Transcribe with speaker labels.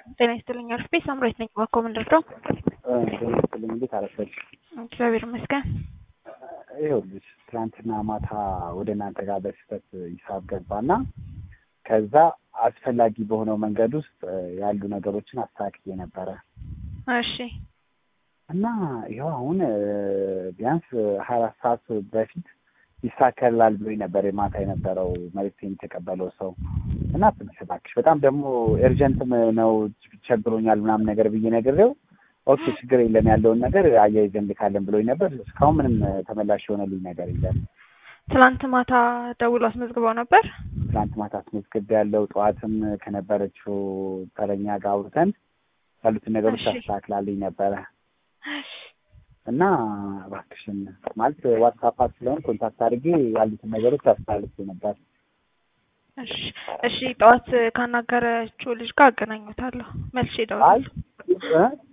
Speaker 1: ጤና ይስጥልኝ አርፌ ሳምራዊት ነኝ። ባኮ ምንድር ነው?
Speaker 2: ጤና ይስጥልኝ። እንዴት አረፈች?
Speaker 1: እግዚአብሔር ይመስገን።
Speaker 2: ይኸውልሽ ትናንትና ማታ ወደ እናንተ ጋር በስህተት ሂሳብ ገባና ከዛ አስፈላጊ በሆነው መንገድ ውስጥ ያሉ ነገሮችን አስተካክዬ ነበረ
Speaker 1: እሺ
Speaker 2: እና ይኸው አሁን ቢያንስ ሀያ አራት ሰዓት በፊት ይሳከላል ብሎኝ ነበር የማታ የነበረው መልዕክቴን የተቀበለው ሰው እና ትንሽ እባክሽ በጣም ደግሞ ኤርጀንትም ነው ቸግሮኛል ምናምን ነገር ብዬ ነግሬው ኦኬ ችግር የለም ያለውን ነገር አያይዘን እንልካለን ብሎኝ ነበር። እስካሁን ምንም ተመላሽ የሆነልኝ ነገር የለም።
Speaker 1: ትላንት ማታ ደውሎ አስመዝግበው ነበር።
Speaker 2: ትናንት ማታ አስመዝግቤ ያለው ጠዋትም ከነበረችው ተረኛ ጋር አውርተን ያሉትን ነገሮች
Speaker 1: እሺ።
Speaker 2: አስተካክላልኝ ነበረ እና እባክሽን ማለት ዋትሳፕ ስለሆን ኮንታክት አድርጌ ያሉትን ነገሮች አስተላልፌ ነበር።
Speaker 1: እሺ እሺ፣ ጠዋት ካናገረችው ልጅ ጋር አገናኙታለሁ። መልሼ
Speaker 2: አይ
Speaker 1: እደውላለሁ።